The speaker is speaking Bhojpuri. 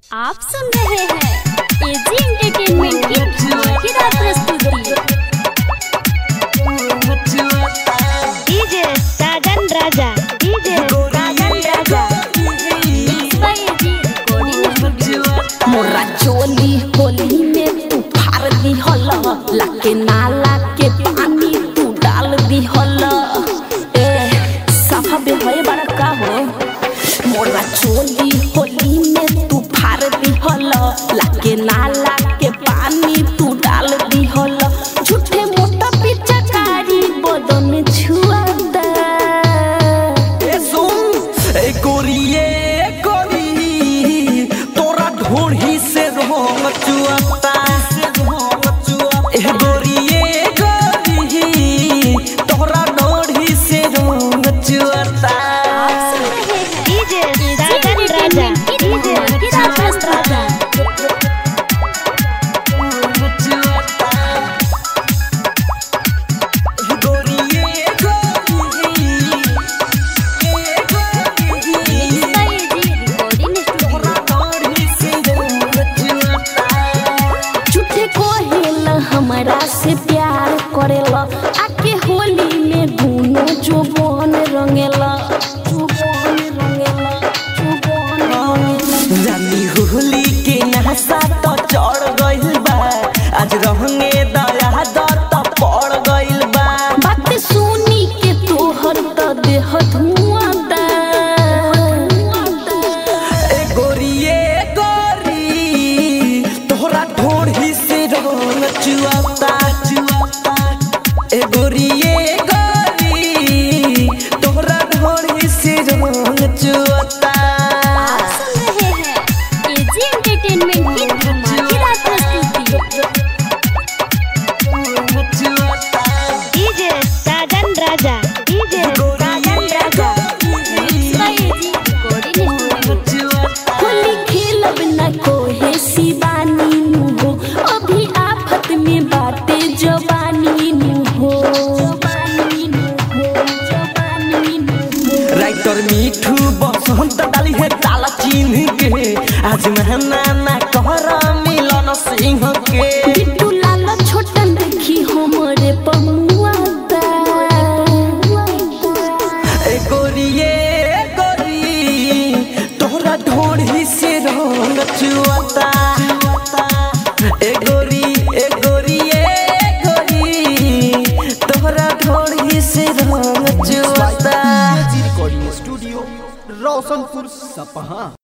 आप सुन रहे हैं एजी एंटरटेनमेंट की धमाकेदार प्रस्तुति DJ Sajan Raja DJ Sajan Raja Mixed by AG Recording Studio. मोरा चोली होली में तू फार दी हल लाके नाला के पानी तू डाल दी हल ए साफा बे होए बड़ा का हो मोरा चोली होली में तू फार दी हल लाके नाला के पानी तू डाल दी हल झूठे मोटा पिचकारी बदन छुआ दे ए सुन ए गोरिए गोरी तोरा ढोढ़ी से रोंग चुअता ए गोरिए गोरी तोरा ढोढ़ी से रोंग चुअता DJ AG Sajan Raja entertainment की डीजे धमाकेदार प्रस्तुति Mixed by AG Recording Studio. झूठे कोहेला हमरा से प्यार करेला आके होली में दुनो जुबान रंगेला जुबान रंगेला जुबान रंगेला जानी होली के नहसा तो चढ़ गइल बा आज रहंगे दया दत पड़ गइल बा बात सुनी के तोहर त देह धुआं दा ए गोरिए गोरी तोहरा ढोढ़ी से रंग चुआता चुआता ए गोरिए गोरी तोहरा ढोढ़ी से रंग चुआता आप सुन रहे हैं एजी एंटरटेनमेंट की धमाकेदार प्रस्तुति DJ Sajan Raja DJ Sajan Raja Mixed by AG Recording Studio. Holi खेलब न कोहे शिवानी नु हो अभी आफत में बाटे जवानी नु हो जवानी नु हो जवानी नु हो राइटर मिठू बसंत डाली है ताला चिन्ह के आज महना ना कहर मिलन सिंह के बिट्टू लाल छोटन देखी हमरे पमुआ दा ए गोरिए गोरी तोहरा ढोढ़ी से रंग चुआता ए गोरी ए गोरी ए गोरी तोहरा ढोढ़ी से रंग चुआता रिकॉर्डिंग स्टूडियो रोशनपुर सपहा